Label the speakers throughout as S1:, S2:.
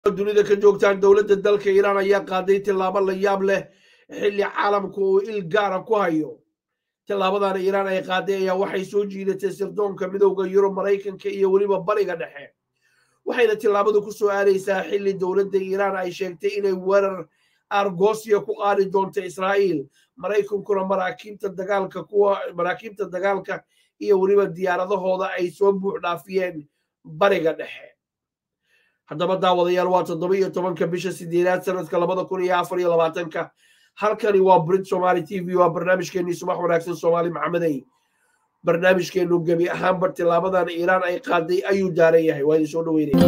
S1: dunida ka joogtaan dowladda dalka iiraan ayaa qaaday tillaabo la yaab leh xilli caalamku uu il gaara ku hayo tillaabadana iiraan ay qaaday ayaa waxay soo jiidatay sirdoonka midowda yurub maraykanka iyo weliba bariga dhexe waxayna tillaabadu ku soo aadaysaa xilli dowladda iiraan ay sheegtay inay weerar argosiya ku qaadi doonto israa'iil maraykankuna maraakiibta dagaalka kuwa maraakiibta dagaalka iyo weliba diyaaradahooda ay soo buux dhaafiyeen bariga dhexe haddaba daawadayaal waa toddoba iyo tobanka bisha sideedaad sanadka labada kun iyo afar iyo labaatanka halkani waa brit somaali t v waa barnaamijkeenii subax wanaagsan soomaali maxamedey barnaamijkeenu gebi ahaanba tilaabadan iiraan ay qaaday ayuu daaran yahay waa idin soo dhaweynaya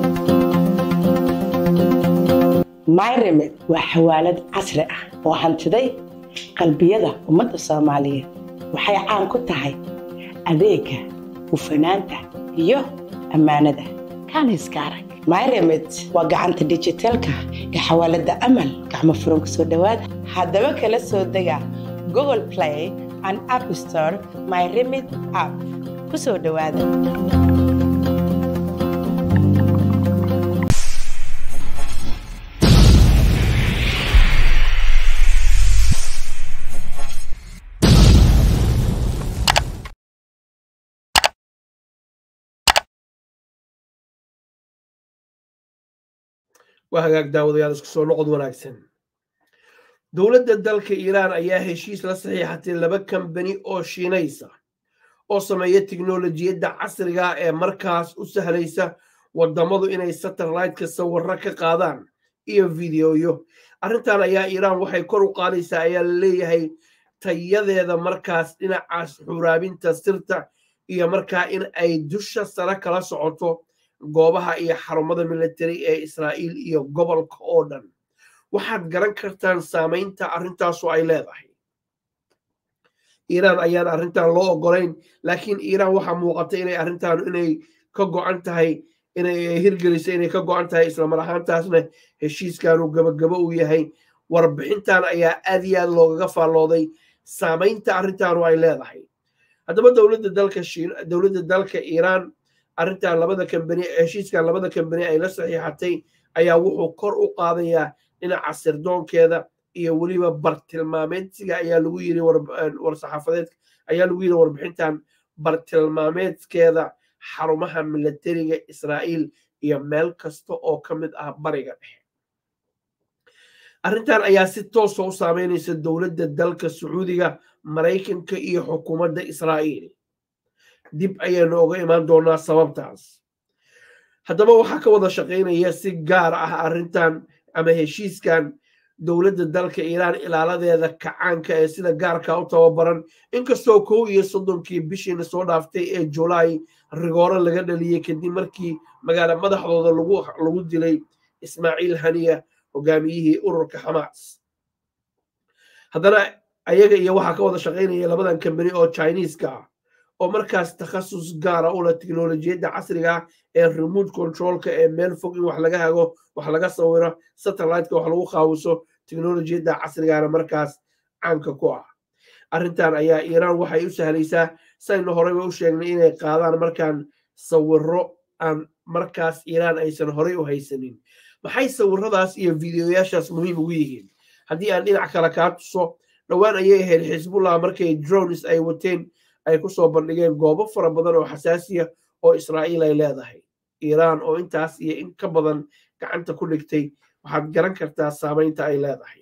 S2: myremed waa xawaalad casri ah oo hantiday qalbiyada ummadda soomaaliyeed waxay caan ku tahay adeega hufanaanta iyo ammaanada kaaniska arag myremed waa gacanta dijitaalka ee xawaalada amal gacmo furan ku soo dhowaada haddaba kala soo dega google play and app store myremed app ku soo dhowaada
S1: waa hagaag daawadayaal isku soo noqod wanaagsan dowladda dalka iiraan ayaa heshiis la saxiixatay laba kambani oo shiinaysa oo sameeya tiknolojiyadda casriga ee markaas u sahlaysa waddamadu inay satelliteka sawirro ka qaadaan iyo fideoyo arrintan ayaa iiraan waxay kor u qaadaysaa ayaa la leeyahay tayadeeda markaas dhinacaas xuraabinta sirta iyo markaa in ay dusha sare kala socoto goobaha iyo xarumada military ee israa'iil iyo gobolka oo dhan waxaad garan kartaan saamaynta arrintaasu ay leedahay iiraan ayaan arrintan loo ogolayn laakiin iiraan waxaa muuqata inay arrintan inay ka go'an tahay inay hirgelisa inay ka go'an tahay islamar ahaantaasna heshiiskanu gabagabo uu yahay warbixintan ayaa aad iyo aad loogaga faallooday saamaynta arrintanu ay leedahay haddaba dowladda dalka dowladda dalka iiraan arrintan labada kambani heshiiskan labada kambani ay la saxiixatay ayaa wuxuu kor u qaadayaa dhinaca sirdoonkeeda iyo weliba bartilmaameedsiga ayaa lagu yiri warsaxaafadeed ayaa lagu yiri warbixintan bartilmaameedkeeda xarumaha militariga israa'iil iyo meel kasta oo ka mid ah bariga dhexe arrintan ayaa si toosa u saameynaysa dowladda dalka sacuudiga maraykanka iyo xukuumadda israa'iil dib ayaynu oga imaan doonaa sababtaas haddaba waxaa ka wada shaqaynaya si gaar ah arrintan ama heshiiskan dowladda dalka iiraan ilaaladeeda kacaanka ee sida gaarka u tababaran inkastoo kow iyo soddonkii bishiina soo dhaaftay ee julaay rigooro laga dhaliyey kadib markii magaala madaxdooda lagu dilay ismaaciil haniya hogaamiyihii ururka xamaas haddana ayaga iyo waxaa ka wada shaqaynaya labadan kambani oo chineeska ah oo markaas takhasus gaara u leh tiknolojiyadda casriga ah ee remote controlka ee meel fog in wax laga hago wax laga sawiro satelliteka wax lagu qaawiso tiknolojiyadda casrigaana markaas caanka ku ah arrintan ayaa iiraan waxay u sahlaysaa saynu horeyba u sheegnay inay qaadaan markaan sawiro aan markaas iiraan aysan horey u haysanin maxay sawiradaas iyo videoyaashaas muhiim ugu yihiin haddii aan dhinac kale kaa tuso dhowaan ayay ahayd xisbullah markay drones ay wateen ay ku soo bandhigeen goobo fara badan oo xasaasiya oo israa'iil ay leedahay iiraan oo intaas iyo in ka badan gacanta ku dhigtay waxaad garan kartaa saamaynta ay leedahay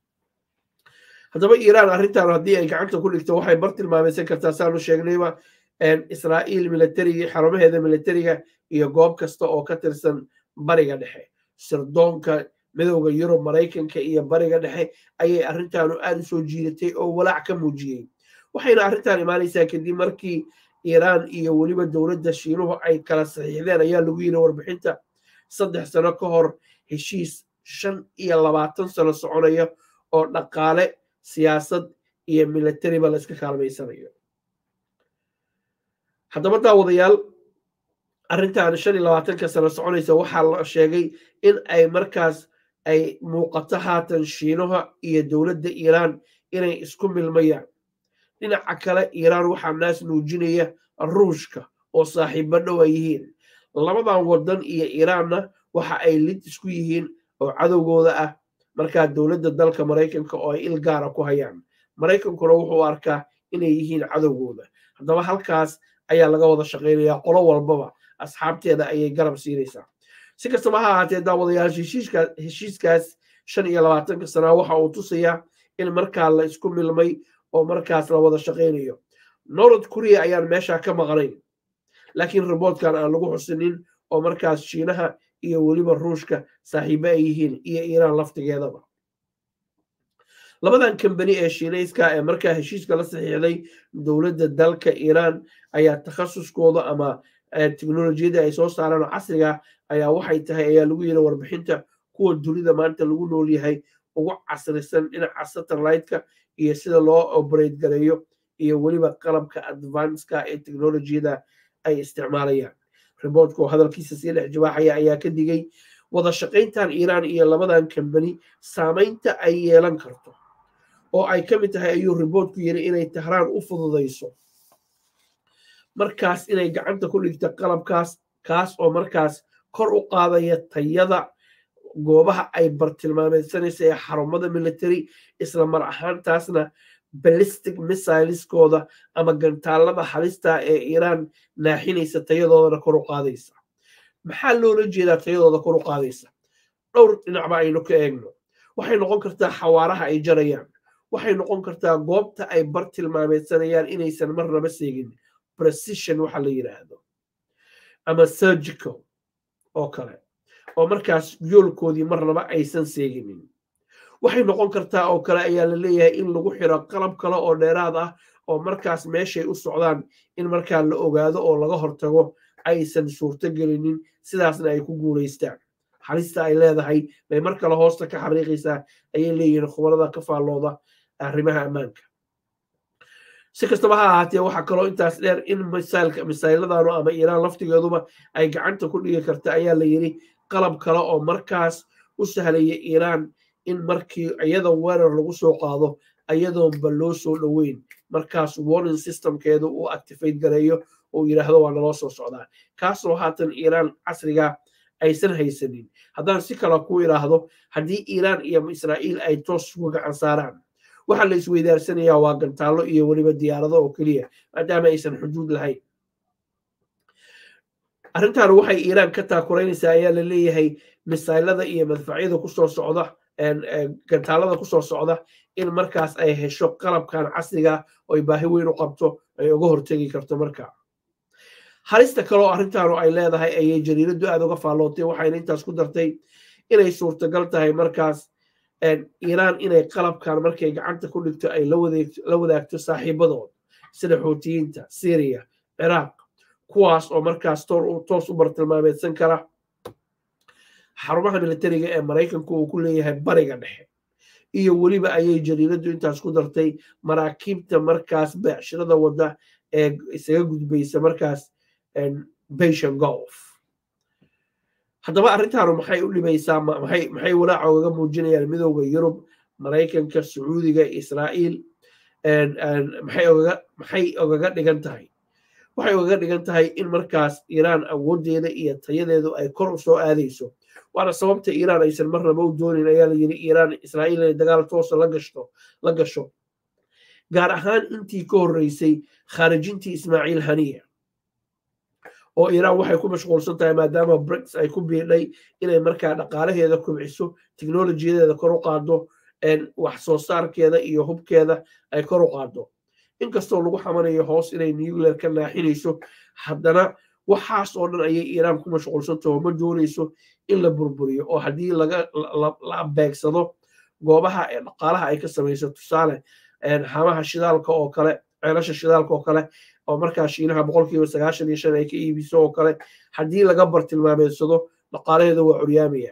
S1: haddaba iiraan arrintan haddii ay gacanta ku dhigto waxay bar tilmaamaysan kartaa saanu sheegnayba israa'iil militariga xarumaheeda militariga iyo goob kasta oo ka tirsan bariga dhexe sirdoonka midowda yurub maraykanka iyo bariga dhexe ayay arrintaanu aad u soo jiidatay oo walaac ka muujiyey waxayna arrintan imaanaysaa kadib markii iiraan iyo weliba dowladda shiinuhu ay kala saxiixdeen ayaa lagu yiri warbixinta saddex sano ka hor heshiis shan iyo labaatan sano soconaya oo dhaqaale siyaasad iyo militariba la iska kaalmaysanayo haddaba daawadayaal arrintan shan iyo labaatanka sano soconaysa waxaa la sheegay in ay markaas ay muuqato haatan shiinuha iyo dowladda iiraan inay isku milmayaan dhinaca kale iiraan waxaa naas nuujinaya ruushka oo saaxiibo dhow ay yihiin labadan waddan iyo iiraanna waxa ay lid isku yihiin oo cadowgooda ah markaa dowladda dalka maraykanka oo ay il gaara ku hayaan maraykankuna wuxuu arkaa inay yihiin cadowgooda haddaba halkaas ayaa laga wada shaqaynayaa qolo walbaba asxaabteeda ayay garab siinaysaa si kastaba ha ahaatee daawadayaal heshiiskaas shan iyo labaatanka sanaa waxa uu tusayaa in markaa la isku milmay oo markaas la wada shaqaynayo north korea ayaan meesha ka maqnayn laakiin riboodkan aan lagu xusinin oo markaas shiinaha iyo weliba ruushka saaxiibo ay yihiin iyo iiraan laftigeedaba labadan kambani ee shiinayska ee markaa heshiiska la saxiixday dowladda dalka iiraan ayaa takhasuskooda ama teknolojiyadda ay soo saaraan oo casriga ayaa waxay tahay ayaa lagu yiri warbixinta kuwa dunida maanta lagu nool yahay ugu casrisan dhinaca satellite-ka iyo sida loo operate gareeyo iyo weliba qalabka advanceka ee teknolojiyada ay isticmaalayaan riboortka oo hadalkiisa sii dhex jawaaxaya ayaa ka digay wada shaqayntan iiraan iyo labadan kambani saamaynta ay yeelan karto oo ay ka mid tahay ayuu riboortku yiri inay tahraan u fududayso markaas inay gacanta ku dhigta qalabkaas kaas oo markaas kor u qaadaya tayada goobaha ay bartilmaameedsanaysa ee xarumada military isla mar ahaantaasna ballistic missileskooda ama gantaalada halista ee iiraan naaxinaysa tayadoodana kor u qaadaysa maxaa loola jeedaa tayadooda kor u qaadaysa dhowr dhinacba aynu ka eegno waxay noqon kartaa xawaaraha ay jarayaan waxay noqon kartaa goobta ay bartilmaameedsanayaan inaysan marnaba seegin precision waxa la yidhaahdo ama surgical oo kale oo markaas yoolkoodii marnaba aysan seeginin waxay noqon kartaa oo kale ayaa la leeyahay in lagu xiro qalab kale oo dheeraad ah oo markaas meeshay u socdaan in markaa la ogaado oo laga hortago aysan suurto gelinin sidaasna ay ku guulaystaan halista ay leedahay bay mar kale hoosta ka xariiqaysaa ayay leeyihiin khubarada ka faallooda arrimaha ammaanka si kastaba ha ahaatee waxaa kaloo intaas dheer in misayladanu ama iiraan laftigeeduba ay gacanta ku dhigi karta ayaa la yidhi qalab kale oo markaas u sahlaya iiraan in markii iyada weerar lagu soo qaado ayadoonba loo soo dhoweyn markaas warning systemkeedu uu activate gareeyo uu yidhaahdo waa naloo soo socdaa kaasoo haatan iiraan casriga aysan haysanin haddaan si kale ku idhaahdo haddii iiraan iyo israa'iil ay toos uga gacan saaraan waxaa la isweydaarsanayaa waa gantaallo iyo weliba diyaarado oo keliya maadaama aysan xuduud lahayn arrintan waxay iiraan ka taakuraynaysaa ayaa la leeyahay misaylada iyo madfacyada kusoo socda gantaalada kusoo socda in markaas ay hesho qalabkan casriga oy baahi weyn u qabto ay uga hortegi karto markaa halista kaleoo arrintaanu ay leedahay ayay jariiradu aad uga faallootay waxayna intaas ku dartay inay suurtagal tahay markaas iiraan inay qalabkan markay gacanta ku dhigto ay la wadaagto saaxiibadood sida xuutiyiinta syriya ciraaq kuwaas oo markaas toos u bartilmaameedsan kara xarumaha militariga ee maraykanku uu ku leeyahay bariga dhexe iyo weliba ayay jariiradu intaas ku dartay maraakiibta markaas beecshirada wadda ee isaga gudbaysa markaas bashan golf haddaba arrintaanu maxay u dhibaysaa maxay walaaca ogaga muujinayaan midowda yurub maraykanka sacuudiga israa'iil maxay ogaga dhigan tahay waxay ogaga dhigan tahay in markaas iiraan awooddeeda iyo tayadeedu ay kor u soo aadayso waana sababta iiraan aysan marnaba u doonin ayaa la yidhi iiraan israa'iil inay dagaal toosa la gashto la gasho gaar ahaan intii ka horreysay khaarijintii ismaaciil haniya oo iiraan waxay ku mashquulsan tahay maadaama brics ay ku biidhay inay markaa dhaqaalaheeda kubciso teknolojiyadeeda kor u qaado wax soo saarkeeda iyo hubkeeda ay kor u qaado inkastoo lagu xamanayo hoos inay nuclear ka naaxinayso haddana waxaas oo dhan ayay iiraan ku mashquulsantaho ma doonayso in la burburiyo oo haddii la beegsado goobaha ee dhaqaalaha ay ka samayso tusaale hamaha shidaalka oo kale ceelasha shidaalka oo kale oo markaa shiinaha boqolkiiba sagaashan iyo shan ay ka iibiso oo kale haddii laga bartilmaameedsado dhaqaalaheeda waa curyaamaya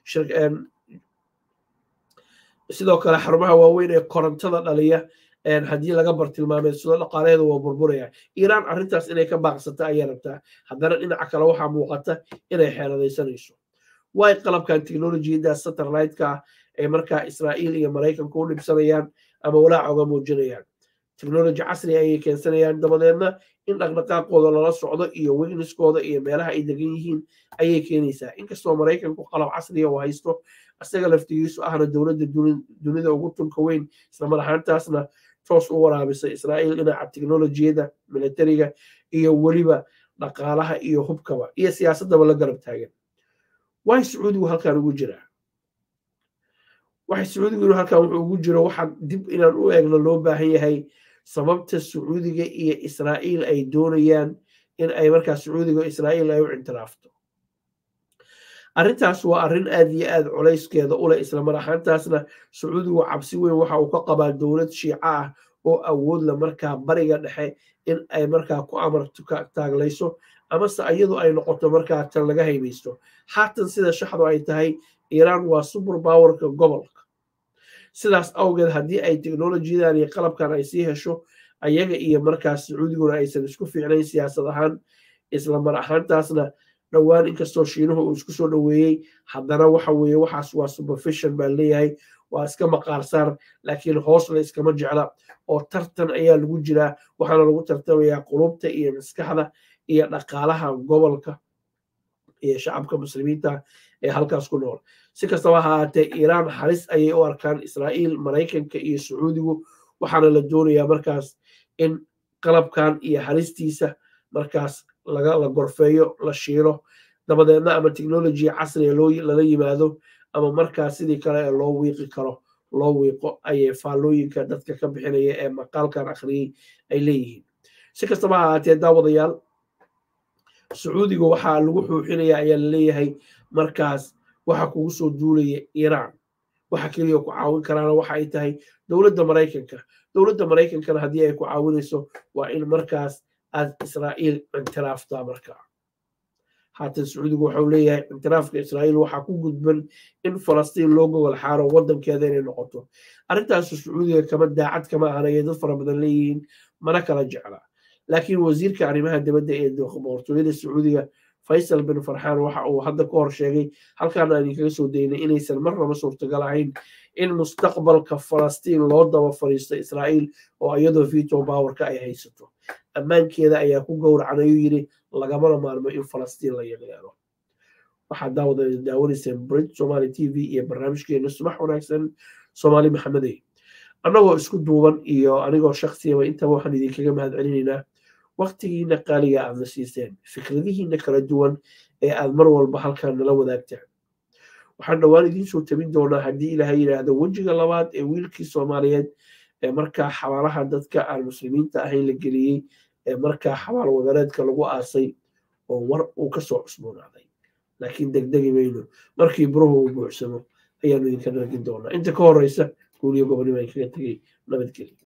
S1: sidoo kale xarumaha waaweyn ee korontada dhaliya haddii laga bartilmaameedsado dhaqaalaheeda waa burburaya iiraan arrintaas inay ka baaqsata ayay rabtaa haddana dhinaca kale waxaa muuqata inay xeeladaysanayso way qalabkan teknolojiyadda satellite-ka ah ay markaa israa'iil iyo maraykanku u dhibsanayaan ama walaaca uga muujinayaan technology casri ayay keensanayaan dabadeedna in dhaqdhaqaaqooda lala socdo iyo wigniskooda iyo meelaha ay degan yihiin ayay keenaysaa inkastoo maraykanku qalab casriya uu haysto isaga laftigiisu ahna dowladda dunida ugu tunka weyn islamar ahaantaasna toos u waraabisa israa'iil dhinaca teknolojiyada militariga iyo weliba dhaqaalaha iyo hubkaba iyo siyaasaddaba la garab taagan waay sacuudigu halkan ugu jiraa waxay sacuudigu inuu halkan wuxuu ugu jiro waxaa dib inaan u eegno loo baahan yahay sababta sacuudiga iyo israa'iil ay doonayaan in ay markaa sacuudiga israa'iil ay u intiraafto arrintaas waa arrin aad iyo aad culayskeeda u leh islamar ahaantaasna sacuudigu cabsi weyn waxa uu ka qabaa dowlad shiica ah oo awoodla markaa bariga dhexe in ay markaa ku amar taaglayso amase iyadu ay noqoto markaa tan laga haybaysto haatan sida shaxdu ay tahay iiraan waa super powerka gobolka sidaas awgeed haddii ay teknolojiyadan iyo qalabkan ay sii hesho ayaga iyo markaas sacuudiguna aysan isku fiicnayn siyaasad ahaan islamar ahaantaasna dhowaan inkastoo shiinuhu uu isku soo dhoweeyey haddana waxa weeye waxaas waa supervision baa leeyahay waa iska maqaarsaar laakiin hoosna iskama jecla oo tartan ayaa lagu jiraa waxaana lagu tartamayaa qulubta iyo maskaxda iyo dhaqaalaha gobolka iyo shacabka muslimiinta ee halkaas ku nool si kastaba ha ahaatee iiraan halis ayay u arkaan israa'iil maraykanka iyo sacuudigu waxaana la doonayaa markaas in qalabkan iyo halistiisa markaas la gorfeeyo la shiilo dabadeedna ama technology casriga lala yimaado ama markaas sidii kale ee loo wiiqi karo loo wiiqo ayay faallooyinka dadka ka bixinaya ee maqaalkan akhriyey ay leeyihiin si kastaba ha ahaatee daawadayaal sacuudiga waxaa lagu xuuxinaya ayaa laleeyahay markaas waxa kugu soo duulaya iiraan waxa keliya ku caawin karaana waxa ay tahay dowladda maraykanka dowladda maraykankana haddii ay ku caawinayso waa in markaas aad israa'iil intiraaftaa markaa haatan sacuudigu waxau leeyahay intiraafka israa'iil waxaa ku gudban in falastiin loo gogol xaaro waddankeeda inay noqoto arrintaasu sacuudiga kama daacad kama ahan ayay dad fara badan leeyihiin mana kala jecla laakiin wasiirka arrimaha dibadda ee boqortooyada sacuudiga faysal bin farxaan waxa uu hadda ka hor sheegay halkaan aan idinkaga soo daynay inaysan marnaba suurtagal ahayn in mustaqbalka falastiin loo daba fadhiisto israa'iil oo iyadoo vito powerka ay haysato ammaankeeda ayaa ku gowracan ayuu yidhi lagamana maarmo in falastiin la yeeleelo waxaad daawada daawanayseen brit somali t v iyo barnaamijkeena subax wanaagsan soomaali maxamedey annagoo isku duuban iyo anigoo shaksiyaba intaba waxaan idinkaga mahad celinaynaa waktigiina qaaliga aadna siiseen fikradihiina kala duwan ee aad mar walba halkaan nala wadaagtaan waxaan dhowaan idiin soo tabin doonaa haddii ilaahay yidhaahdo wejiga labaad ee wiilkii soomaaliyeed ee markaa xabaalaha dadka aan muslimiinta ahayn la geliyey ee markaa xabaal wadareedka lagu aasay oo war uu ka soo cusboonaaday laakiin degdegi mayno markii buruhu uu buuxsamo ayaanu idinka dhargin doonaa inta ka horeysa guuliyo gobonimo ay kaga tegey nabadgelya